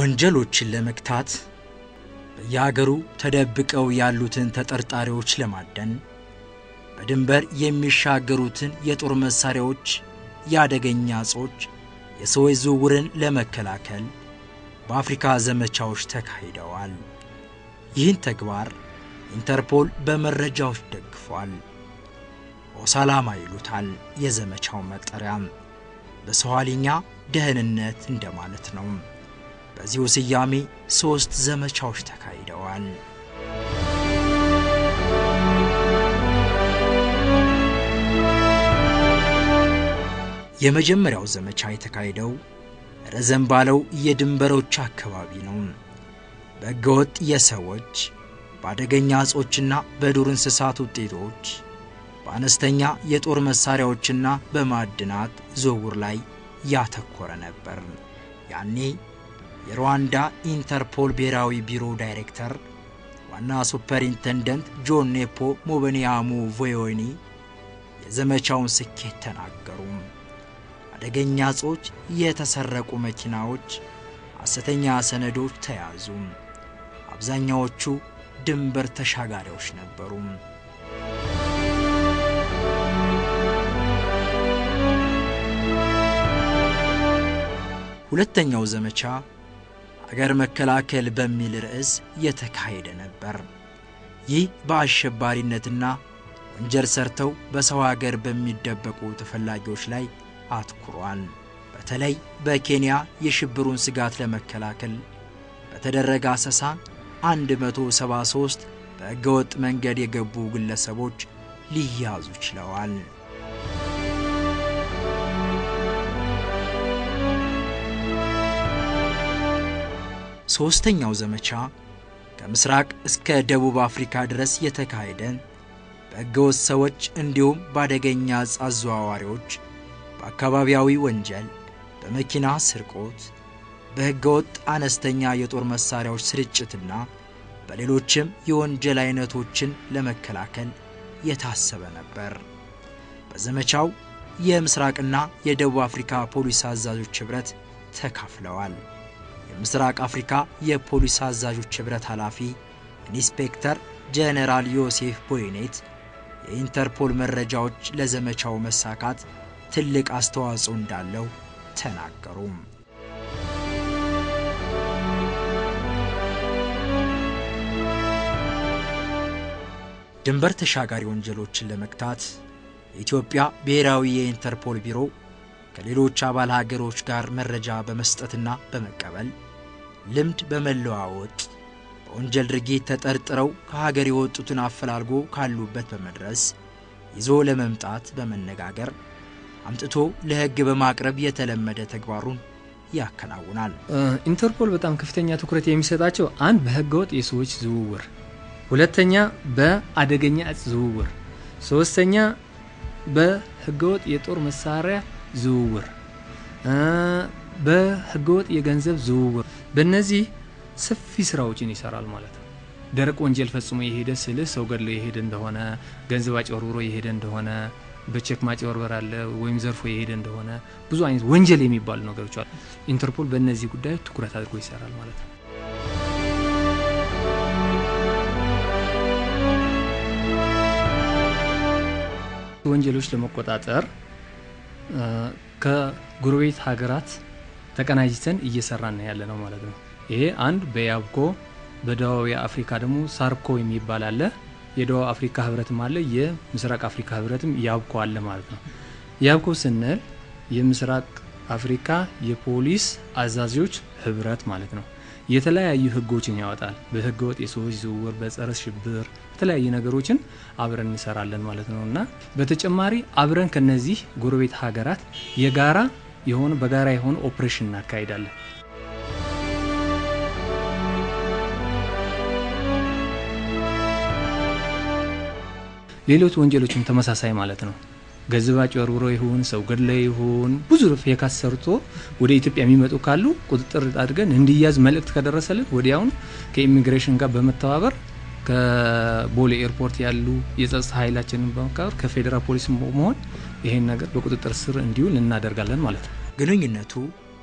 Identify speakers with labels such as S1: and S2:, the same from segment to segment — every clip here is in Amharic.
S1: ወንጀሎችን ለመግታት በየሀገሩ ተደብቀው ያሉትን ተጠርጣሪዎች ለማደን በድንበር የሚሻገሩትን የጦር መሳሪያዎች፣ የአደገኛ እጾች፣ የሰዎች ዝውውርን ለመከላከል በአፍሪካ ዘመቻዎች ተካሂደዋል። ይህን ተግባር ኢንተርፖል በመረጃዎች ደግፏል። ኦሳላማ ይሉታል የዘመቻው መጠሪያም። በሰዋሊኛ ደህንነት እንደማለት ነው። በዚሁ ስያሜ ሦስት ዘመቻዎች ተካሂደዋል። የመጀመሪያው ዘመቻ የተካሄደው ረዘም ባለው የድንበሮች አካባቢ ነው። በሕገወጥ የሰዎች በአደገኛ እጾችና በዱር እንስሳት ውጤቶች በአነስተኛ የጦር መሳሪያዎችና በማዕድናት ዝውውር ላይ ያተኮረ ነበር። ያኔ የሩዋንዳ ኢንተርፖል ብሔራዊ ቢሮ ዳይሬክተር ዋና ሱፐርኢንተንደንት ጆን ኔፖ ሞበኒያሙ ቮዮኒ የዘመቻውን ስኬት ተናገሩ። አደገኛ እጾች፣ የተሰረቁ መኪናዎች፣ ሐሰተኛ ሰነዶች ተያዙ። አብዛኛዎቹ ድንበር ተሻጋሪዎች ነበሩ። ሁለተኛው ዘመቻ አገር መከላከል በሚል ርዕስ የተካሄደ ነበር። ይህ በአሸባሪነትና ወንጀል ሰርተው በሰው ሀገር በሚደበቁ ተፈላጊዎች ላይ አትኩሯል። በተለይ በኬንያ የሽብሩን ስጋት ለመከላከል በተደረገ አሰሳ 173 በሕገወጥ መንገድ የገቡ ግለሰቦች ሊያዙ ችለዋል። ሦስተኛው ዘመቻ ከምስራቅ እስከ ደቡብ አፍሪካ ድረስ የተካሄደ በሕገወጥ ሰዎች እንዲሁም በአደገኛ ዕፅ አዘዋዋሪዎች፣ በአካባቢያዊ ወንጀል፣ በመኪና ስርቆት፣ በሕገወጥ አነስተኛ የጦር መሣሪያዎች ስርጭትና በሌሎችም የወንጀል አይነቶችን ለመከላከል የታሰበ ነበር። በዘመቻው የምስራቅና የደቡብ አፍሪካ ፖሊስ አዛዦች ኅብረት ተካፍለዋል። የምስራቅ አፍሪካ የፖሊስ አዛዦች ኅብረት ኃላፊ ኢንስፔክተር ጄኔራል ዮሴፍ ቦይኔት የኢንተርፖል መረጃዎች ለዘመቻው መሳካት ትልቅ አስተዋጽኦ እንዳለው ተናገሩ። ድንበር ተሻጋሪ ወንጀሎችን ለመግታት የኢትዮጵያ ብሔራዊ የኢንተርፖል ቢሮ ከሌሎች አባል ሀገሮች ጋር መረጃ በመስጠትና በመቀበል ልምድ በመለዋወጥ በወንጀል ድርጊት ተጠርጥረው ከሀገር የወጡትን አፈላልጎ ካሉበት በመድረስ ይዞ ለመምጣት በመነጋገር አምጥቶ ለሕግ በማቅረብ የተለመደ ተግባሩን ያከናውናል።
S2: ኢንተርፖል በጣም ከፍተኛ ትኩረት የሚሰጣቸው አንድ በህገወጥ የሰዎች ዝውውር፣ ሁለተኛ በአደገኛ እጽ ዝውውር፣ ሶስተኛ በህገወጥ የጦር መሳሪያ ዝውውር፣ በህገወጥ የገንዘብ ዝውውር፣ በእነዚህ ሰፊ ስራዎችን ይሰራል ማለት ነው። ደረቅ ወንጀል ፈጽሞ የሄደ ስልህ ሰው ገድሎ የሄደ እንደሆነ፣ ገንዘብ አጭበርብሮ የሄደ እንደሆነ፣ በቼክ ማጭበርበር አለ ወይም ዘርፎ የሄደ እንደሆነ ብዙ አይነት ወንጀል የሚባሉ ነገሮች አሉ። ኢንተርፖል በእነዚህ ጉዳዮች ትኩረት አድርጎ ይሰራል ማለት ነው። ወንጀሎች ለመቆጣጠር ከጎረቤት ሀገራት ተቀናጅተን እየሰራን ያለ ነው ማለት ነው። ይሄ አንድ በያብኮ በደቡብ አፍሪካ ደግሞ ሳርኮ የሚባል አለ። የደቡብ አፍሪካ ህብረትም አለ። የምስራቅ አፍሪካ ህብረትም ያብኮ አለ ማለት ነው። ያብኮ ስንል የምስራቅ አፍሪካ የፖሊስ አዛዦች ህብረት ማለት ነው። የተለያዩ ህጎችን ያወጣል። በህገ ወጥ የሰዎች ዝውውር፣ በጸረ ሽብር የተለያዩ ነገሮችን አብረን እንሰራለን ማለት ነው እና በተጨማሪ አብረን ከነዚህ ጎረቤት ሀገራት የጋራ የሆነ በጋራ የሆነ ኦፕሬሽን እናካሂዳለን። ሌሎች ወንጀሎችም ተመሳሳይ ማለት ነው። ገንዘብ አጭበርብሮ ይሁን ሰው ገድለ ይሁን ብዙ ፌካስ ሰርቶ ወደ ኢትዮጵያ የሚመጡ ካሉ ቁጥጥር አድርገን እንዲያዝ መልእክት ከደረሰልን ወዲያውኑ ከኢሚግሬሽን ጋር በመተባበር ከቦሌ ኤርፖርት ያሉ የጸጥታ ኃይላችንን በመካበር ከፌዴራል ፖሊስ መሆን ይሄን ነገር በቁጥጥር ስር እንዲውል እናደርጋለን ማለት ነው።
S1: ግንኙነቱ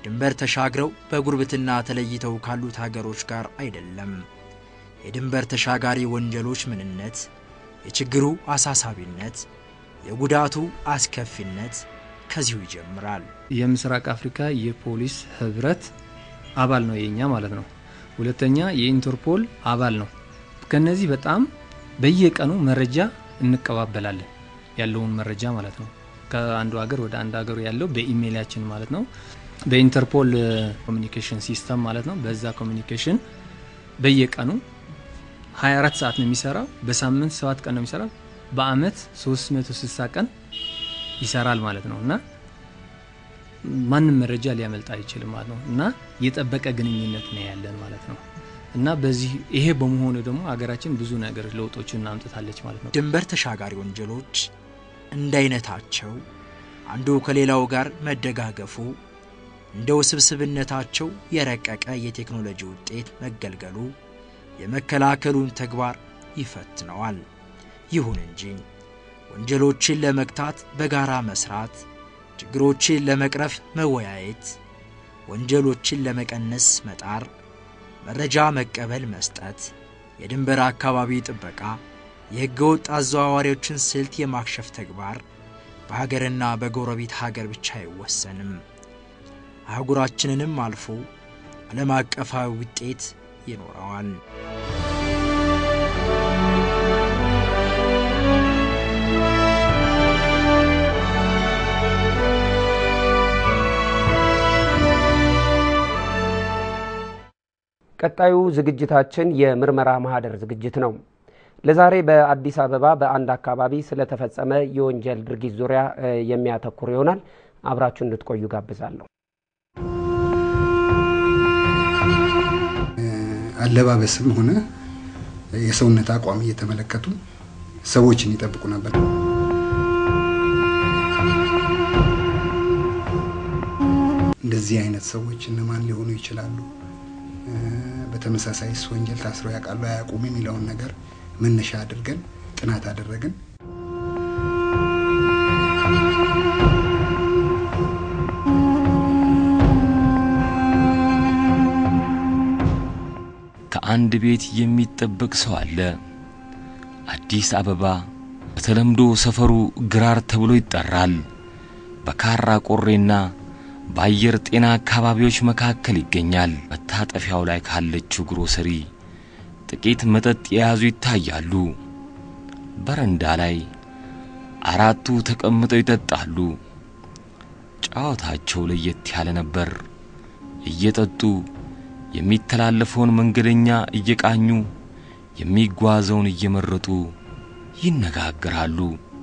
S1: ድንበር ተሻግረው በጉርብትና ተለይተው ካሉት ሀገሮች ጋር አይደለም። የድንበር ተሻጋሪ ወንጀሎች ምንነት፣ የችግሩ አሳሳቢነት፣ የጉዳቱ አስከፊነት ከዚሁ ይጀምራል።
S2: የምስራቅ አፍሪካ የፖሊስ ህብረት አባል ነው የኛ ማለት ነው። ሁለተኛ የኢንተርፖል አባል ነው። ከነዚህ በጣም በየቀኑ መረጃ እንቀባበላለን ያለውን መረጃ ማለት ነው። ከአንዱ ሀገር ወደ አንድ ሀገሩ ያለው በኢሜይላችን ማለት ነው። በኢንተርፖል ኮሚኒኬሽን ሲስተም ማለት ነው። በዛ ኮሚኒኬሽን በየቀኑ 24 ሰዓት ነው የሚሰራው። በሳምንት 7 ቀን ነው የሚሰራው። በአመት 360 ቀን ይሰራል ማለት ነው እና ማንም መረጃ ሊያመልጥ አይችልም ማለት ነው እና የጠበቀ ግንኙነት ነው ያለን ማለት ነው እና በዚህ ይሄ በመሆኑ ደግሞ ሀገራችን ብዙ ነገር ለውጦችን አምጥታለች ማለት ነው።
S1: ድንበር ተሻጋሪ ወንጀሎች እንደ አይነታቸው አንዱ ከሌላው ጋር መደጋገፉ እንደ ውስብስብነታቸው የረቀቀ የቴክኖሎጂ ውጤት መገልገሉ የመከላከሉን ተግባር ይፈትነዋል። ይሁን እንጂ ወንጀሎችን ለመግታት በጋራ መስራት፣ ችግሮችን ለመቅረፍ መወያየት፣ ወንጀሎችን ለመቀነስ መጣር፣ መረጃ መቀበል መስጠት፣ የድንበር አካባቢ ጥበቃ፣ የሕገወጥ አዘዋዋሪዎችን ስልት የማክሸፍ ተግባር በሀገርና በጎረቤት ሀገር ብቻ አይወሰንም። አህጉራችንንም አልፎ ዓለም አቀፋዊ ውጤት ይኖረዋል።
S3: ቀጣዩ ዝግጅታችን የምርመራ ማህደር ዝግጅት ነው። ለዛሬ በአዲስ አበባ በአንድ አካባቢ ስለተፈጸመ የወንጀል ድርጊት ዙሪያ የሚያተኩር ይሆናል። አብራችሁ እንድትቆዩ ጋብዛለሁ።
S4: አለባበስም ሆነ የሰውነት አቋም እየተመለከቱ ሰዎችን ይጠብቁ ነበር። እንደዚህ አይነት ሰዎች እነማን ሊሆኑ ይችላሉ? በተመሳሳይስ ወንጀል ታስረው ያውቃሉ አያውቁም? የሚለውን ነገር መነሻ አድርገን ጥናት አደረግን።
S5: ከአንድ ቤት የሚጠበቅ ሰው አለ። አዲስ አበባ በተለምዶ ሰፈሩ ግራር ተብሎ ይጠራል። በካራ ቆሬና በአየር ጤና አካባቢዎች መካከል ይገኛል። መታጠፊያው ላይ ካለችው ግሮሰሪ ጥቂት መጠጥ የያዙ ይታያሉ። በረንዳ ላይ አራቱ ተቀምጠው ይጠጣሉ። ጨዋታቸው ለየት ያለ ነበር። እየጠጡ የሚተላለፈውን መንገደኛ እየቃኙ የሚጓዘውን እየመረጡ ይነጋገራሉ።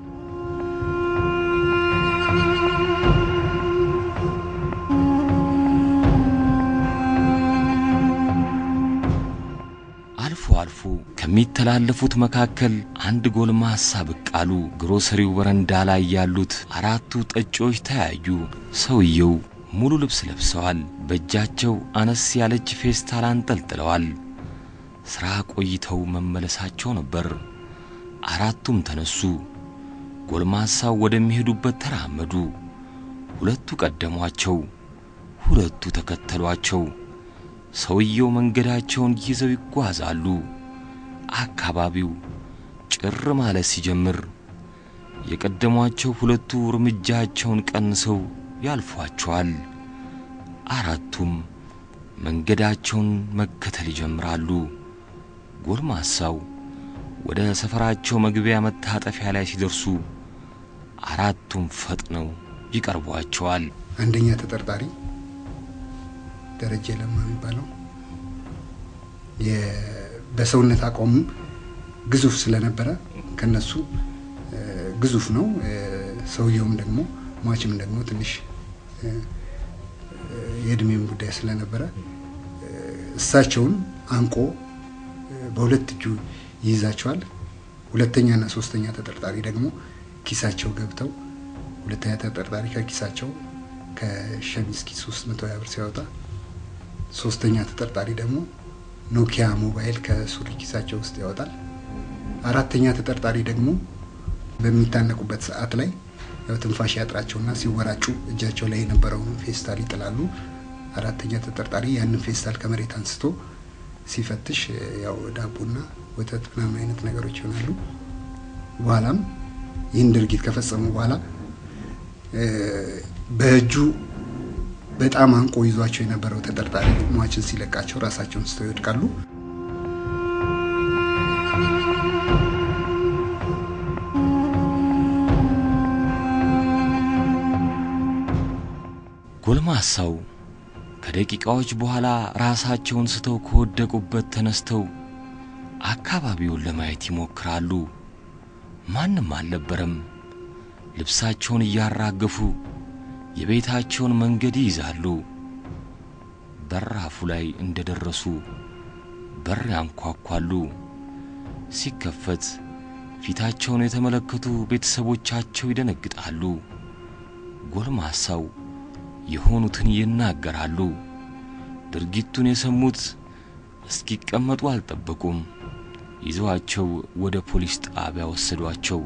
S5: አልፎ አልፎ ከሚተላለፉት መካከል አንድ ጎልማሳ ብቅ አሉ። ግሮሰሪው በረንዳ ላይ ያሉት አራቱ ጠጪዎች ተያዩ። ሰውየው ሙሉ ልብስ ለብሰዋል። በእጃቸው አነስ ያለች ፌስታል አንጠልጥለዋል። ሥራ ቆይተው መመለሳቸው ነበር። አራቱም ተነሱ። ጎልማሳው ወደሚሄዱበት ተራመዱ። ሁለቱ ቀደሟቸው፣ ሁለቱ ተከተሏቸው። ሰውየው መንገዳቸውን ይዘው ይጓዛሉ። አካባቢው ጭር ማለት ሲጀምር የቀደሟቸው ሁለቱ እርምጃቸውን ቀንሰው ያልፏቸዋል። አራቱም መንገዳቸውን መከተል ይጀምራሉ። ጎልማሳው ወደ ሰፈራቸው መግቢያ መታጠፊያ ላይ ሲደርሱ አራቱም ፈጥነው ይቀርቧቸዋል።
S4: አንደኛ ተጠርጣሪ ደረጀ ለማ የሚባለው በሰውነት አቋሙ ግዙፍ ስለነበረ ከነሱ ግዙፍ ነው። ሰውየውም ደግሞ ሟችም ደግሞ ትንሽ የእድሜም ጉዳይ ስለነበረ እሳቸውን አንቆ በሁለት እጁ ይይዛቸዋል። ሁለተኛና ሶስተኛ ተጠርጣሪ ደግሞ ኪሳቸው ገብተው ሁለተኛ ተጠርጣሪ ከኪሳቸው ከሸሚዝ ኪስ ውስጥ መቶ ሀያ ብር ሲያወጣ ሶስተኛ ተጠርጣሪ ደግሞ ኖኪያ ሞባይል ከሱሪ ኪሳቸው ውስጥ ያወጣል። አራተኛ ተጠርጣሪ ደግሞ በሚታነቁበት ሰዓት ላይ ያው ትንፋሽ ያጥራቸውና ሲወራጩ እጃቸው ላይ የነበረውን ፌስታል ይጥላሉ። አራተኛ ተጠርጣሪ ያንን ፌስታል ከመሬት አንስቶ ሲፈትሽ ያው ዳቦና ወተት ምናምን አይነት ነገሮች ይሆናሉ። በኋላም ይህን ድርጊት ከፈጸሙ በኋላ በእጁ በጣም አንቆ ይዟቸው የነበረው ተጠርጣሪ ሟችን ሲለቃቸው ራሳቸውን ስተው ይወድቃሉ።
S5: ጎልማሳው ከደቂቃዎች በኋላ ራሳቸውን ስተው ከወደቁበት ተነስተው አካባቢውን ለማየት ይሞክራሉ። ማንም አልነበረም። ልብሳቸውን እያራገፉ የቤታቸውን መንገድ ይይዛሉ። በራፉ ላይ እንደደረሱ በር ያንኳኳሉ። ሲከፈት ፊታቸውን የተመለከቱ ቤተሰቦቻቸው ይደነግጣሉ። ጎልማሳው የሆኑትን ይናገራሉ። ድርጊቱን የሰሙት እስኪቀመጡ አልጠበቁም። ይዘዋቸው ወደ ፖሊስ ጣቢያ ወሰዷቸው።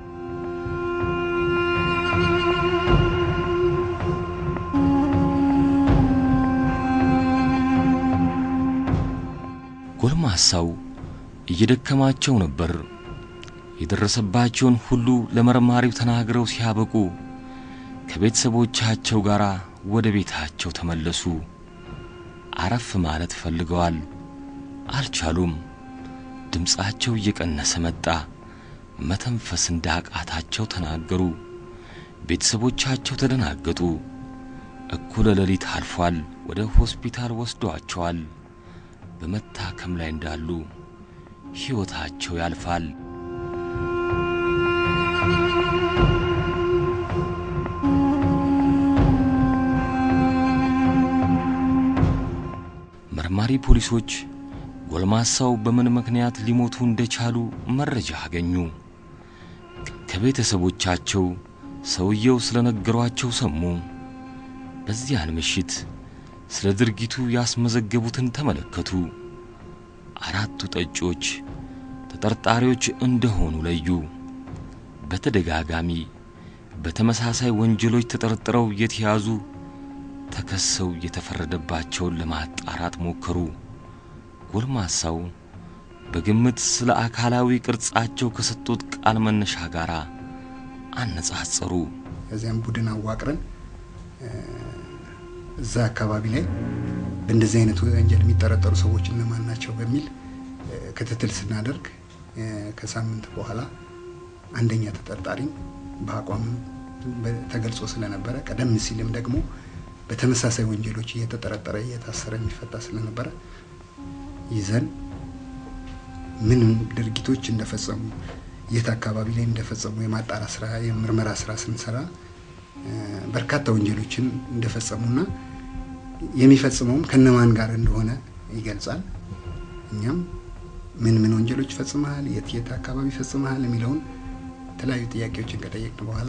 S5: ጎልማሳው እየደከማቸው ነበር። የደረሰባቸውን ሁሉ ለመርማሪው ተናግረው ሲያበቁ ከቤተሰቦቻቸው ጋር ወደ ቤታቸው ተመለሱ። አረፍ ማለት ፈልገዋል፣ አልቻሉም። ድምፃቸው እየቀነሰ መጣ። መተንፈስ እንዳቃታቸው ተናገሩ። ቤተሰቦቻቸው ተደናገጡ። እኩለ ሌሊት አልፏል። ወደ ሆስፒታል ወስዷቸዋል። በመታከም ላይ እንዳሉ ሕይወታቸው ያልፋል። መርማሪ ፖሊሶች ጎልማሳው በምን ምክንያት ሊሞቱ እንደቻሉ መረጃ አገኙ። ከቤተሰቦቻቸው ሰውየው ስለነገሯቸው ሰሙ። በዚያን ምሽት ስለ ድርጊቱ ያስመዘገቡትን ተመለከቱ። አራቱ ጠጪዎች ተጠርጣሪዎች እንደሆኑ ለዩ። በተደጋጋሚ በተመሳሳይ ወንጀሎች ተጠርጥረው የተያዙ ተከሰው የተፈረደባቸውን ለማጣራት ሞከሩ። ጎልማሳው በግምት ስለ አካላዊ ቅርጻቸው ከሰጡት ቃል መነሻ ጋር አነጻጸሩ።
S4: ከዚያም ቡድን አዋቅረን እዛ አካባቢ ላይ በእንደዚህ አይነት ወንጀል የሚጠረጠሩ ሰዎች እነማን ናቸው በሚል ክትትል ስናደርግ ከሳምንት በኋላ አንደኛ ተጠርጣሪ በአቋም ተገልጾ ስለነበረ ቀደም ሲልም ደግሞ በተመሳሳይ ወንጀሎች እየተጠረጠረ እየታሰረ የሚፈታ ስለነበረ ይዘን ምን ድርጊቶች እንደፈጸሙ የት አካባቢ ላይ እንደፈጸሙ የማጣራ ስራ የምርመራ ስራ ስንሰራ በርካታ ወንጀሎችን እንደፈጸሙና የሚፈጽመውም ከነማን ጋር እንደሆነ ይገልጻል። እኛም ምን ምን ወንጀሎች ፈጽመሃል፣ የት የት አካባቢ ፈጽመሃል የሚለውን የተለያዩ ጥያቄዎችን ከጠየቅን በኋላ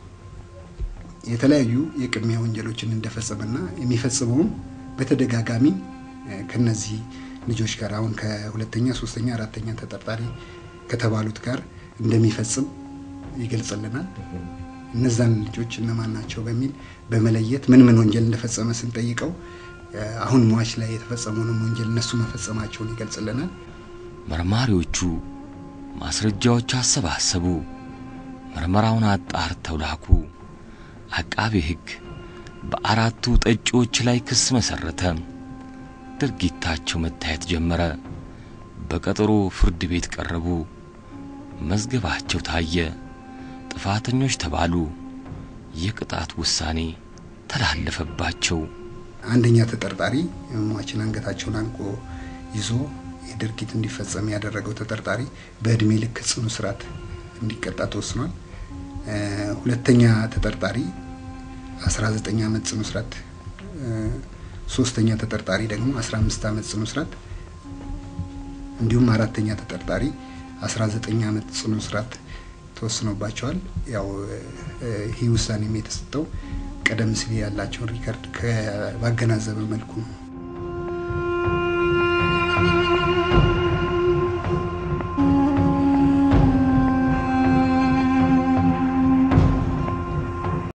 S4: የተለያዩ የቅድሚያ ወንጀሎችን እንደፈጸመና የሚፈጽመውም በተደጋጋሚ ከነዚህ ልጆች ጋር አሁን ከሁለተኛ፣ ሶስተኛ፣ አራተኛ ተጠርጣሪ ከተባሉት ጋር እንደሚፈጽም ይገልጽልናል። እነዛን ልጆች እነማን ናቸው በሚል በመለየት ምን ምን ወንጀል እንደፈጸመ ስንጠይቀው አሁን ሟች ላይ የተፈጸመውንም ወንጀል እነሱ መፈጸማቸውን ይገልጽልናል።
S5: መርማሪዎቹ ማስረጃዎች አሰባሰቡ። ምርመራውን አጣርተው ላኩ። አቃቤ ሕግ በአራቱ ጠጪዎች ላይ ክስ መሰረተ። ድርጊታቸው መታየት ጀመረ። በቀጠሮ ፍርድ ቤት ቀረቡ። መዝገባቸው ታየ። ጥፋተኞች ተባሉ። የቅጣት ውሳኔ ተላለፈባቸው።
S4: አንደኛ ተጠርጣሪ ሟችን አንገታቸውን አንቆ ይዞ የድርጊት እንዲፈጸም ያደረገው ተጠርጣሪ በእድሜ ልክ ጽኑ እስራት እንዲቀጣ ተወስኗል። ሁለተኛ ተጠርጣሪ 19 ዓመት ጽኑ እስራት፣ ሶስተኛ ተጠርጣሪ ደግሞ 15 ዓመት ጽኑ እስራት እንዲሁም አራተኛ ተጠርጣሪ 19 ዓመት ጽኑ እስራት ተወስኖባቸዋል። ያው ይህ ውሳኔም የተሰጠው ቀደም ሲል ያላቸውን ሪከርድ ባገናዘበ መልኩ ነው።